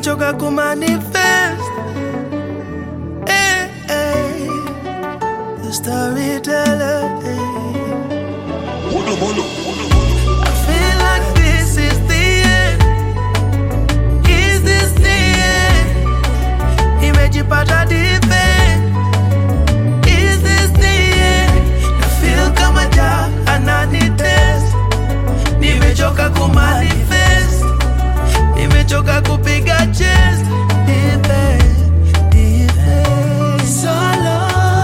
nimechoka kumanifest eh, eh. The storyteller eh. I feel like this is the end. Is this the end? Nimejipata deep end. Is this the end? I feel kama ja ananitest. Nimechoka kumanifest. Nimechoka kupiga chest. Deep end, deep end. Solo,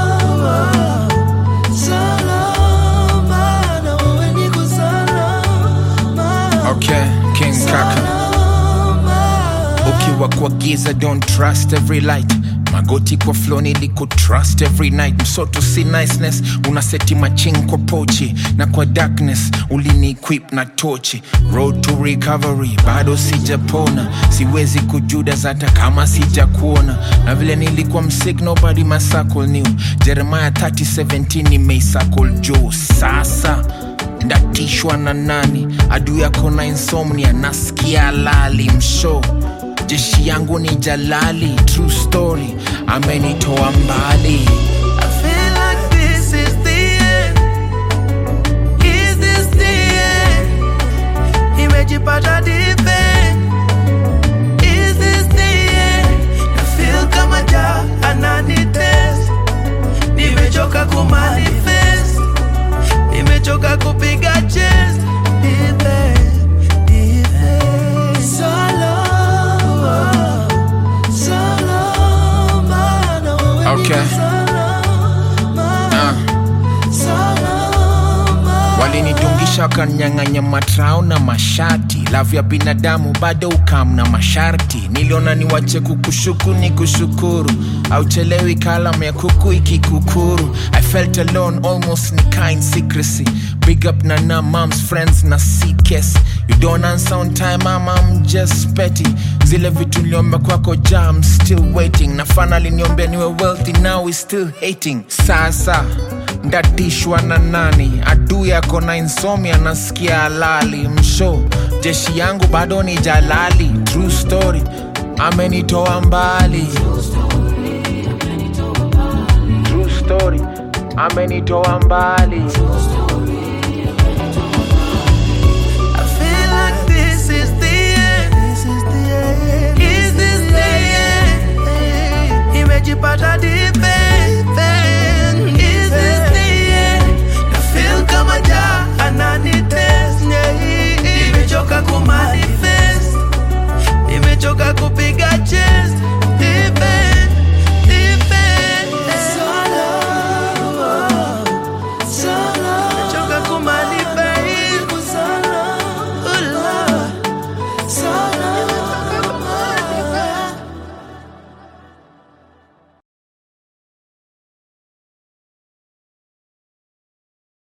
solo, mana wewe niko salama. Okay, King Kaka. Ukiwa kwa giza don't trust every light magoti kwa flow niliku trust every night msoto si niceness unaseti maching kwa pochi na kwa darkness ulini equip na tochi road to recovery bado sijapona siwezi kujudas hata kama sijakuona na vile nilikuwa msik nobody masakol new jeremiah 3017 nimeisakol juu sasa ndatishwa na nani adu yako na insomnia nasikia lali msho jeshi yangu ni jalali true story amenitoa mbali I feel like this is the end. Is this the end? Nimejipata deep end. Is this the end? I feel kama ja ananitest. Nimechoka kumanifest. Nimechoka kupiga chest. Deep end, deep end. Solo, solo, mana wewe Okay. niko salama. uh. walinidungisha wakanyang'anya matrao na mashati lavu ya binadamu bado ukam na masharti niliona niwache kukushuku ni kushukuru auchelewi kalam ya kuku ikikukuru i felt alone almost ni kind secrecy big up na na moms friends na ckes you don't answer on time mama I'm just petty zile vitu niliomba kwako ja I'm still waiting na finally niombea niwe wealthy now we still hating sasa ndatishwa na nani adu yako na insomnia nasikia halali msho jeshi yangu bado ni jalali true story amenitoa mbali true story amenitoa mbali